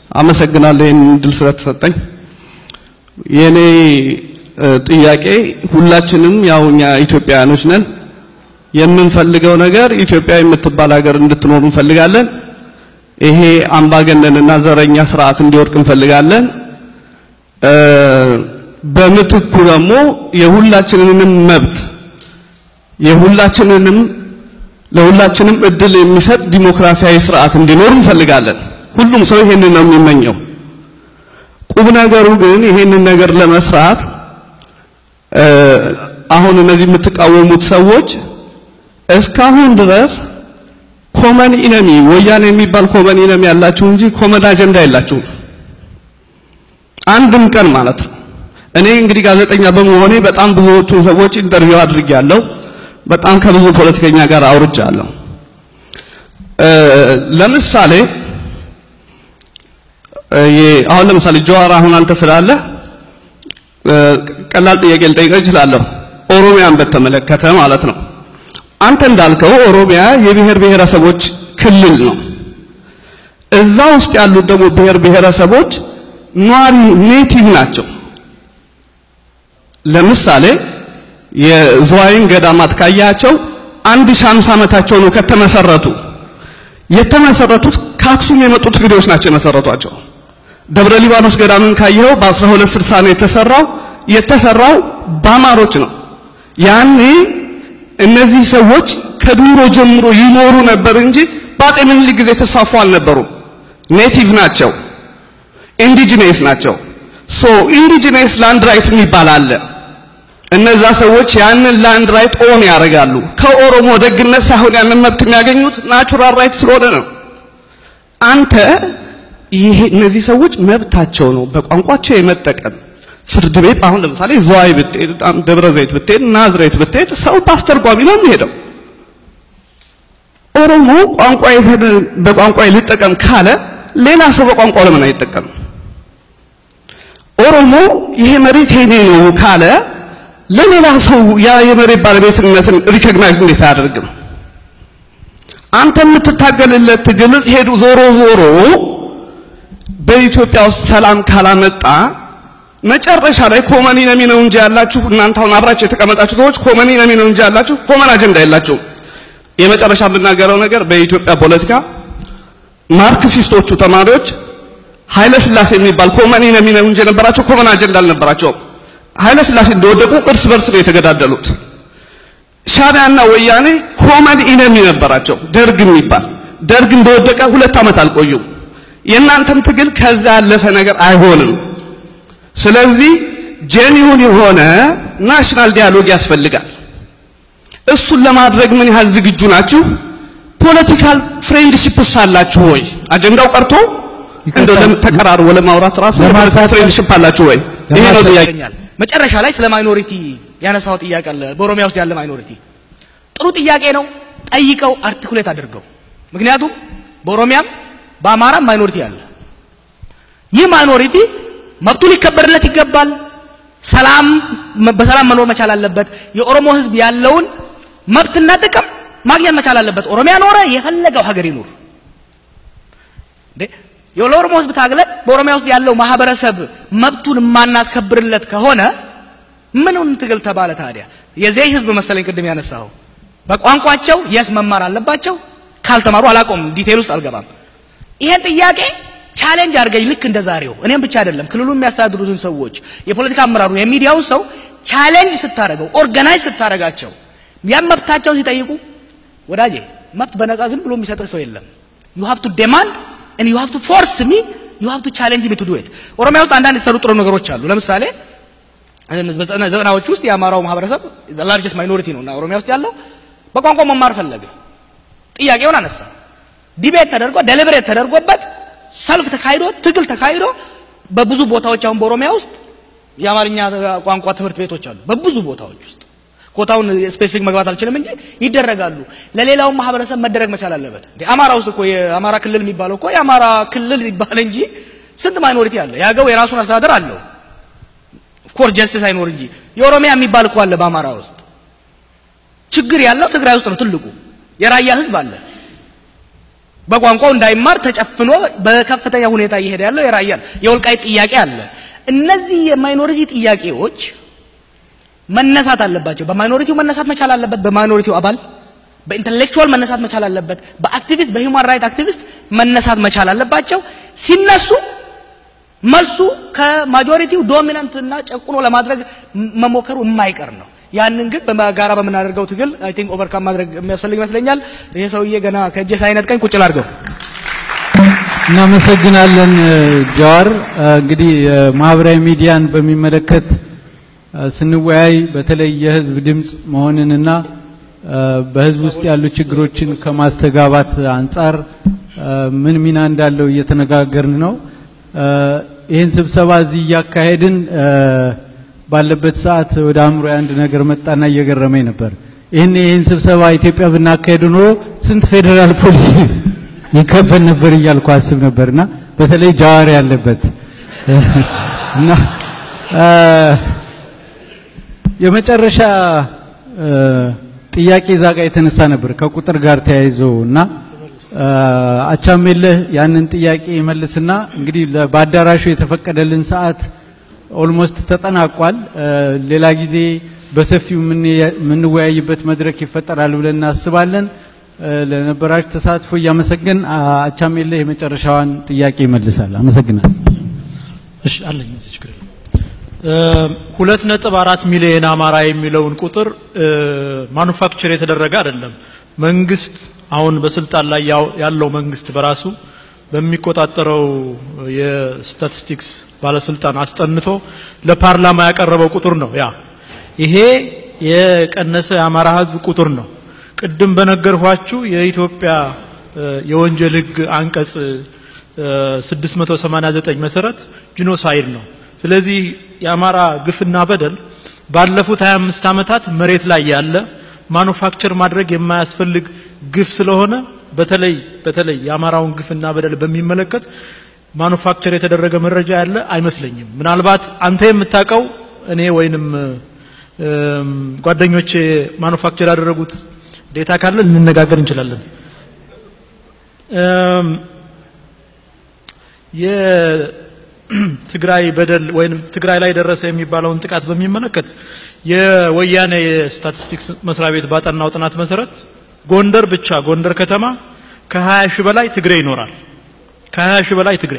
አመሰግናለሁ ይህን እድል ስለተሰጠኝ። የኔ እ፣ ጥያቄ ሁላችንም ያው እኛ ኢትዮጵያውያኖች ነን። የምንፈልገው ነገር ኢትዮጵያ የምትባል ሀገር እንድትኖር እንፈልጋለን። ይሄ አምባገነንና ዘረኛ ስርዓት እንዲወድቅ እንፈልጋለን። እ፣ በምትኩ ደግሞ የሁላችንንም መብት የሁላችንንም ለሁላችንም እድል የሚሰጥ ዲሞክራሲያዊ ስርዓት እንዲኖር እንፈልጋለን። ሁሉም ሰው ይሄንን ነው የሚመኘው። ቁም ነገሩ ግን ይሄንን ነገር ለመስራት እ፣ አሁን እነዚህ የምትቃወሙት ሰዎች እስካሁን ድረስ ኮመን ኢነሚ ወያኔ የሚባል ኮመን ኢነሚ ያላችሁ እንጂ ኮመን አጀንዳ የላችሁም። አንድም ቀን ማለት ነው። እኔ እንግዲህ ጋዜጠኛ በመሆኔ በጣም ብዙዎቹ ሰዎች ኢንተርቪው አድርጌያለሁ። በጣም ከብዙ ፖለቲከኛ ጋር አውርቻለሁ። እ፣ ለምሳሌ እ፣ የ- አሁን ለምሳሌ ጀዋር አሁን አንተ ስላለህ እ፣ ቀላል ጥያቄ ልጠይቅህ እችላለሁ። ኦሮሚያን በተመለከተ ማለት ነው። አንተ እንዳልከው ኦሮሚያ የብሔር ብሔረሰቦች ክልል ነው። እዛ ውስጥ ያሉት ደግሞ ብሔር ብሔረሰቦች ኗሪ ኔቲቭ ናቸው። ለምሳሌ የዝዋይን ገዳማት ካያቸው አንድ ሺህ ሃምሳ ዓመታቸው ነው ከተመሰረቱ። የተመሰረቱት ከአክሱም የመጡት እንግዶች ናቸው የመሰረቷቸው። ደብረ ሊባኖስ ገዳምን ካየኸው በ1260 ነው የተሰራው። የተሰራው በአማሮች ነው። ያኔ እነዚህ ሰዎች ከድሮ ጀምሮ ይኖሩ ነበር እንጂ በአፄ ምኒልክ ጊዜ የተስፋፉ አልነበሩም። ኔቲቭ ናቸው፣ ኢንዲጂነስ ናቸው። ሶ ኢንዲጂነስ ላንድ ራይት የሚባል አለ። እነዛ ሰዎች ያንን ላንድ ራይት ኦን ያደርጋሉ። ከኦሮሞ ደግነት ሳይሆን ያንን መብት የሚያገኙት ናቹራል ራይት ስለሆነ ነው። አንተ ይሄ እነዚህ ሰዎች መብታቸው ነው በቋንቋቸው የመጠቀም ፍርድ ቤት አሁን ለምሳሌ ዝዋይ ብትሄድ፣ ደብረ ዘይት ብትሄድ፣ ናዝሬት ብትሄድ ሰው በአስተርጓሚ ነው የሚሄደው። ኦሮሞ ቋንቋ በቋንቋ ልጠቀም ካለ ሌላ ሰው በቋንቋው ለምን አይጠቀምም? ኦሮሞ ይሄ መሬት የኔ ነው ካለ ለሌላ ሰው ያ የመሬት ባለቤትነትን ሪኮግናይዝ እንዴት አያደርግም? አንተ የምትታገልለት ትግል ሄዱ ዞሮ ዞሮ በኢትዮጵያ ውስጥ ሰላም ካላመጣ መጨረሻ ላይ ኮመን ኢነሚ ነው እንጂ ያላችሁ እናንተ አሁን አብራችሁ የተቀመጣችሁ ሰዎች ኮመን ኢነሚ ነው እንጂ ያላችሁ ኮመን አጀንዳ የላችሁም። የመጨረሻ የምናገረው ነገር በኢትዮጵያ ፖለቲካ ማርክሲስቶቹ ተማሪዎች ኃይለ ሥላሴ የሚባል ኮመን ኢነሚ ነው እንጂ የነበራቸው ኮመን አጀንዳ አልነበራቸውም። ኃይለ ሥላሴ እንደወደቁ እርስ በርስ ነው የተገዳደሉት። ሻዕቢያና ወያኔ ኮመን ኢነሚ ነበራቸው። ደርግ የሚባል ደርግ እንደወደቀ ሁለት ዓመት አልቆዩም። የእናንተም ትግል ከዛ ያለፈ ነገር አይሆንም። ስለዚህ ጄኒውን የሆነ ናሽናል ዲያሎግ ያስፈልጋል። እሱን ለማድረግ ምን ያህል ዝግጁ ናችሁ? ፖለቲካል ፍሬንድሺፕስ አላችሁ ወይ? አጀንዳው ቀርቶ እንደው ለም- ተቀራርቦ ለማውራት ራሱ ለማንሳት- ፍሬንድሺፕ አላችሁ ወይ? ይሄ ነው ጥያቄ። ይገኛል። መጨረሻ ላይ ስለ ማይኖሪቲ ያነሳው ጥያቄ አለ። በኦሮሚያ ውስጥ ያለ ማይኖሪቲ ጥሩ ጥያቄ ነው። ጠይቀው አርቲኩሌት አድርገው። ምክንያቱም በኦሮሚያም በአማራም ማይኖሪቲ አለ። ይህ ማይኖሪቲ መብቱ ሊከበርለት ይገባል። ሰላም በሰላም መኖር መቻል አለበት። የኦሮሞ ሕዝብ ያለውን መብትና ጥቅም ማግኘት መቻል አለበት። ኦሮሚያ ኖረ የፈለገው ሀገር ይኑር። እንዴ የኦሮሞ ሕዝብ ታግለን በኦሮሚያ ውስጥ ያለው ማህበረሰብ መብቱን የማናስከብርለት ከሆነ ምኑን ትግል ተባለ ታዲያ? የዚህ ህዝብ መሰለኝ ቅድም ያነሳው በቋንቋቸው የስ መማር አለባቸው። ካልተማሩ አላቆም ዲቴል ውስጥ አልገባም። ይሄን ጥያቄ ቻሌንጅ አድርገኝ ልክ እንደ ዛሬው እኔም ብቻ አይደለም ክልሉን የሚያስተዳድሩትን ሰዎች የፖለቲካ አመራሩ የሚዲያውን ሰው ቻሌንጅ ስታደርገው ኦርጋናይዝ ስታደርጋቸው ያን መብታቸውን ሲጠይቁ ወዳጄ መብት በነፃ ዝም ብሎ የሚሰጥህ ሰው የለም ዩ ሃቭ ቱ ዴማንድ and you have to force me you have to challenge me to do it ኦሮሚያ ውስጥ አንዳንድ የተሰሩ ጥሩ ነገሮች አሉ ለምሳሌ ዘጠናዎች ውስጥ የአማራው ማህበረሰብ ላርጀስት ማይኖሪቲ ነው እና ኦሮሚያ ውስጥ ያለው በቋንቋ መማር ፈለገ ጥያቄውን አነሳ ዲቤት ተደርጎ ደሊብሬት ተደርጎበት ሰልፍ ተካሂዶ ትግል ተካሂዶ በብዙ ቦታዎች አሁን በኦሮሚያ ውስጥ የአማርኛ ቋንቋ ትምህርት ቤቶች አሉ በብዙ ቦታዎች ውስጥ ኮታውን ስፔሲፊክ መግባት አልችልም እንጂ ይደረጋሉ ለሌላው ማህበረሰብ መደረግ መቻል አለበት እንዴ አማራ ውስጥ እኮ የአማራ ክልል የሚባለው እኮ የአማራ ክልል ይባል እንጂ ስንት ማይኖሪቲ አለ ያገው የራሱን አስተዳደር አለው ኦፍኮርስ ጀስቲስ አይኖር እንጂ የኦሮሚያ የሚባል እኮ አለ በአማራ ውስጥ ችግር ያለው ትግራይ ውስጥ ነው ትልቁ የራያ ህዝብ አለ በቋንቋው እንዳይማር ተጨፍኖ በከፍተኛ ሁኔታ እየሄደ ያለው የራያ የወልቃይት ጥያቄ አለ። እነዚህ የማይኖሪቲ ጥያቄዎች መነሳት አለባቸው። በማይኖሪቲው መነሳት መቻል አለበት። በማይኖሪቲው አባል በኢንተሌክቹዋል መነሳት መቻል አለበት። በአክቲቪስት በሂውማን ራይት አክቲቪስት መነሳት መቻል አለባቸው። ሲነሱ መልሱ ከማጆሪቲው ዶሚናንት እና ጨቁኖ ለማድረግ መሞከሩ የማይቀር ነው። ያንን ግን በጋራ በምናደርገው ትግል አይ ቲንክ ኦቨርካም ማድረግ የሚያስፈልግ ይመስለኛል። ይሄ ሰውዬ ገና ከእጄ ሳይነጥቀኝ ቁጭ ላድርገው። እናመሰግናለን ጃዋር። እንግዲህ ማህበራዊ ሚዲያን በሚመለከት ስንወያይ በተለይ የህዝብ ድምፅ መሆንንና በህዝብ ውስጥ ያሉ ችግሮችን ከማስተጋባት አንጻር ምን ሚና እንዳለው እየተነጋገርን ነው። ይህን ስብሰባ እዚህ እያካሄድን ባለበት ሰዓት ወደ አእምሮ አንድ ነገር መጣና እየገረመኝ ነበር። ይህን ይህን ስብሰባ ኢትዮጵያ ብናካሄድ ኖሮ ስንት ፌዴራል ፖሊስ ይከበል ነበር እያልኩ አስብ ነበርና በተለይ ጃዋር ያለበት እና የመጨረሻ ጥያቄ እዛ ጋር የተነሳ ነበር ከቁጥር ጋር ተያይዞ እና አቻሜለህ ያንን ጥያቄ ይመልስና እንግዲህ በአዳራሹ የተፈቀደልን ሰዓት ኦልሞስት ተጠናቋል። ሌላ ጊዜ በሰፊው የምንወያይበት መድረክ ይፈጠራል ብለን እናስባለን። ለነበራችሁ ተሳትፎ እያመሰገን አቻሜለህ የመጨረሻዋን ጥያቄ ይመልሳል። አመሰግናለሁ። እሺ አለኝ እዚህ ችግር የለም። ሁለት ነጥብ አራት ሚሊዮን አማራ የሚለውን ቁጥር ማኑፋክቸር የተደረገ አይደለም። መንግስት አሁን በስልጣን ላይ ያለው መንግስት በራሱ በሚቆጣጠረው የስታቲስቲክስ ባለስልጣን አስጠንቶ ለፓርላማ ያቀረበው ቁጥር ነው። ያ ይሄ የቀነሰ የአማራ ህዝብ ቁጥር ነው። ቅድም በነገርኋችሁ የኢትዮጵያ የወንጀል ህግ አንቀጽ 689 መሰረት ጂኖሳይድ ነው። ስለዚህ የአማራ ግፍና በደል ባለፉት 25 ዓመታት መሬት ላይ ያለ ማኑፋክቸር ማድረግ የማያስፈልግ ግፍ ስለሆነ በተለይ በተለይ የአማራውን ግፍና በደል በሚመለከት ማኑፋክቸር የተደረገ መረጃ ያለ አይመስለኝም። ምናልባት አንተ የምታውቀው እኔ ወይንም ጓደኞቼ ማኑፋክቸር ያደረጉት ዴታ ካለ ልንነጋገር እንችላለን። የትግራይ በደል ወይም ትግራይ ላይ ደረሰ የሚባለውን ጥቃት በሚመለከት የወያኔ የስታቲስቲክስ መስሪያ ቤት ባጠናው ጥናት መሰረት ጎንደር ብቻ ጎንደር ከተማ ከ20 ሺህ በላይ ትግሬ ይኖራል። ከ20 ሺህ በላይ ትግሬ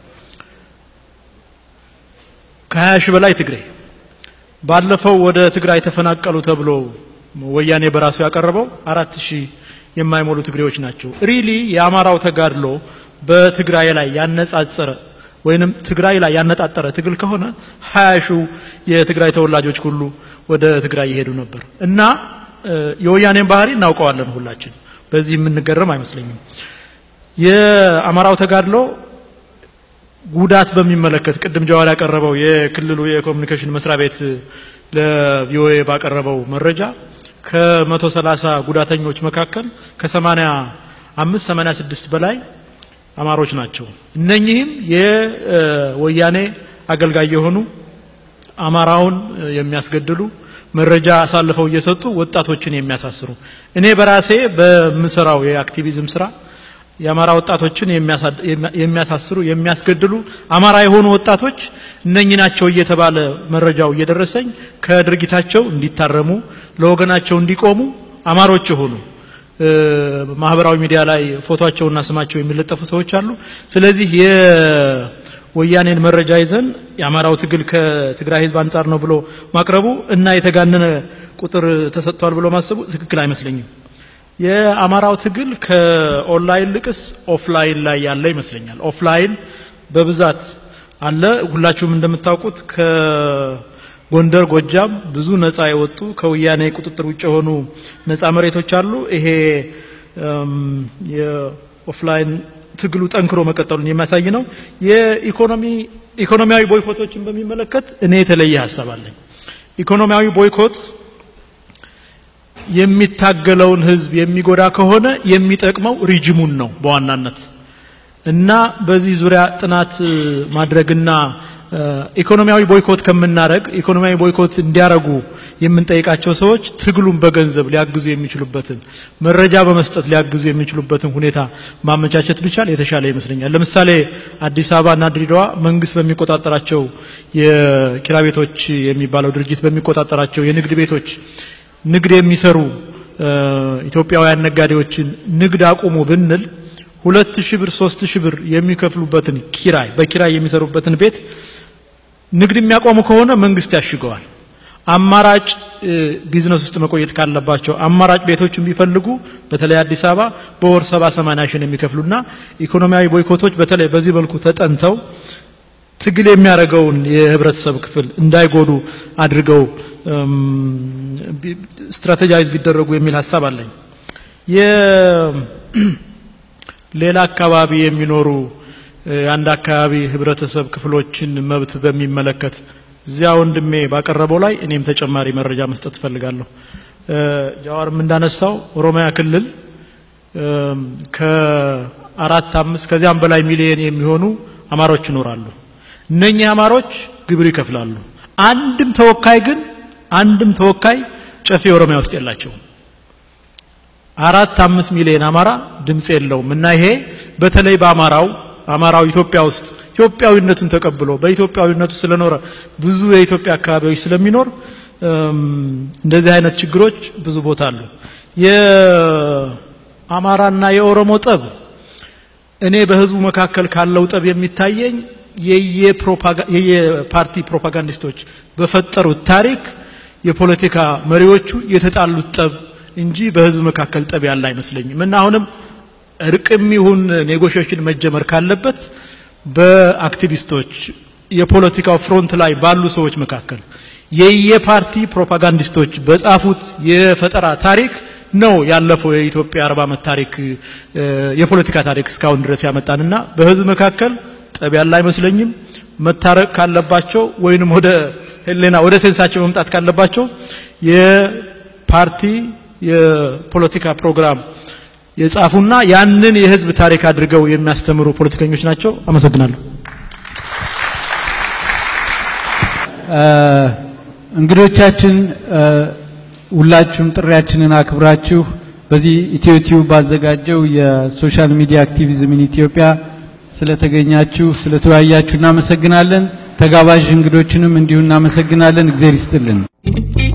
ከ20 ሺህ በላይ ትግሬ ባለፈው ወደ ትግራይ ተፈናቀሉ ተብሎ ወያኔ በራሱ ያቀረበው አራት ሺህ የማይሞሉ ትግሬዎች ናቸው። ሪሊ የአማራው ተጋድሎ በትግራይ ላይ ያነጻጸረ ወይንም ትግራይ ላይ ያነጣጠረ ትግል ከሆነ ሀያ ሺው የትግራይ ተወላጆች ሁሉ ወደ ትግራይ ይሄዱ ነበር እና የወያኔን ባህሪ እናውቀዋለን ሁላችን። በዚህ የምንገረም አይመስለኝም። የአማራው ተጋድሎ ጉዳት በሚመለከት ቅድም ጀዋር ያቀረበው የክልሉ የኮሚኒኬሽን መስሪያ ቤት ለቪኦኤ ባቀረበው መረጃ ከመቶ ሰላሳ ጉዳተኞች መካከል ከሰማኒያ አምስት ሰማኒያ ስድስት በላይ አማሮች ናቸው። እነኚህም የወያኔ አገልጋይ የሆኑ አማራውን የሚያስገድሉ መረጃ አሳልፈው እየሰጡ ወጣቶችን የሚያሳስሩ እኔ በራሴ በምሰራው የአክቲቪዝም ስራ የአማራ ወጣቶችን የሚያሳስሩ የሚያስገድሉ አማራ የሆኑ ወጣቶች እነኚህ ናቸው እየተባለ መረጃው እየደረሰኝ ከድርጊታቸው እንዲታረሙ ለወገናቸው እንዲቆሙ አማሮች የሆኑ ማህበራዊ ሚዲያ ላይ ፎቶቸውና ስማቸው የሚለጠፉ ሰዎች አሉ። ስለዚህ የወያኔን መረጃ ይዘን የአማራው ትግል ከትግራይ ህዝብ አንጻር ነው ብሎ ማቅረቡ እና የተጋነነ ቁጥር ተሰጥቷል ብሎ ማሰቡ ትክክል አይመስለኝም። የአማራው ትግል ከኦንላይን ልቅስ ኦፍላይን ላይ ያለ ይመስለኛል። ኦፍላይን በብዛት አለ። ሁላችሁም እንደምታውቁት ከጎንደር፣ ጎጃም ብዙ ነፃ የወጡ ከወያኔ ቁጥጥር ውጭ የሆኑ ነፃ መሬቶች አሉ። ይሄ የኦፍላይን ትግሉ ጠንክሮ መቀጠሉን የሚያሳይ ነው። የኢኮኖሚ ኢኮኖሚያዊ ቦይኮቶችን በሚመለከት እኔ የተለየ ሀሳብ አለኝ። ኢኮኖሚያዊ ቦይኮት የሚታገለውን ህዝብ የሚጎዳ ከሆነ የሚጠቅመው ሪጅሙን ነው በዋናነት እና በዚህ ዙሪያ ጥናት ማድረግና ኢኮኖሚያዊ ቦይኮት ከምናደረግ ኢኮኖሚያዊ ቦይኮት እንዲያረጉ የምንጠይቃቸው ሰዎች ትግሉን በገንዘብ ሊያግዙ የሚችሉበትን መረጃ በመስጠት ሊያግዙ የሚችሉበትን ሁኔታ ማመቻቸት ቢቻል የተሻለ ይመስለኛል። ለምሳሌ አዲስ አበባና ድሬዳዋ መንግስት በሚቆጣጠራቸው የኪራይ ቤቶች የሚባለው ድርጅት በሚቆጣጠራቸው የንግድ ቤቶች ንግድ የሚሰሩ ኢትዮጵያውያን ነጋዴዎችን ንግድ አቁሙ ብንል ሁለት ሺህ ብር ሶስት ሺህ ብር የሚከፍሉበትን ኪራይ በኪራይ የሚሰሩበትን ቤት ንግድ የሚያቆሙ ከሆነ መንግስት ያሽገዋል። አማራጭ ቢዝነስ ውስጥ መቆየት ካለባቸው አማራጭ ቤቶችን ቢፈልጉ በተለይ አዲስ አበባ በወር ሰባ ሰማንያ ሺህ የሚከፍሉና ኢኮኖሚያዊ ቦይኮቶች በተለይ በዚህ መልኩ ተጠንተው ትግል የሚያደርገውን የህብረተሰብ ክፍል እንዳይጎዱ አድርገው ስትራቴጃይዝ ቢደረጉ የሚል ሀሳብ አለኝ። ሌላ አካባቢ የሚኖሩ የአንድ አካባቢ ህብረተሰብ ክፍሎችን መብት በሚመለከት እዚያ ወንድሜ ባቀረበው ላይ እኔም ተጨማሪ መረጃ መስጠት እፈልጋለሁ። ጃዋርም እንዳነሳው ኦሮሚያ ክልል ከአራት አምስት ከዚያም በላይ ሚሊዮን የሚሆኑ አማሮች ይኖራሉ። እነኚህ አማሮች ግብር ይከፍላሉ። አንድም ተወካይ ግን አንድም ተወካይ ጨፌ ኦሮሚያ ውስጥ የላቸውም። አራት አምስት ሚሊዮን አማራ ድምፅ የለውም እና ይሄ በተለይ በአማራው አማራው ኢትዮጵያ ውስጥ ኢትዮጵያዊነቱን ተቀብሎ በኢትዮጵያዊነቱ ስለኖረ ብዙ የኢትዮጵያ አካባቢዎች ስለሚኖር እንደዚህ አይነት ችግሮች ብዙ ቦታ አሉ። የአማራና የኦሮሞ ጠብ እኔ በህዝቡ መካከል ካለው ጠብ የሚታየኝ የየፓርቲ ፕሮፓጋንዲስቶች በፈጠሩት ታሪክ የፖለቲካ መሪዎቹ የተጣሉት ጠብ እንጂ በህዝብ መካከል ጠብ ያለ አይመስለኝም እና አሁንም እርቅም ይሁን ኔጎሽሽን መጀመር ካለበት በአክቲቪስቶች የፖለቲካው ፍሮንት ላይ ባሉ ሰዎች መካከል የየፓርቲ ፕሮፓጋንዲስቶች በጻፉት የፈጠራ ታሪክ ነው ያለፈው የኢትዮጵያ አርባ ዓመት ታሪክ የፖለቲካ ታሪክ እስካሁን ድረስ ያመጣንና በህዝብ መካከል ጠብ ያለ አይመስለኝም። መታረቅ ካለባቸው ወይንም ወደ ህሌና ወደ ሴንሳቸው መምጣት ካለባቸው የፓርቲ የፖለቲካ ፕሮግራም የጻፉና ያንን የህዝብ ታሪክ አድርገው የሚያስተምሩ ፖለቲከኞች ናቸው። አመሰግናለሁ። እንግዶቻችን ሁላችሁም ጥሪያችንን አክብራችሁ በዚህ ኢትዮ ቲዩብ ባዘጋጀው የሶሻል ሚዲያ አክቲቪዝም ኢን ኢትዮጵያ ስለተገኛችሁ ስለተወያያችሁ እናመሰግናለን። ተጋባዥ እንግዶችንም እንዲሁ እናመሰግናለን። እግዜር ይስጥልን።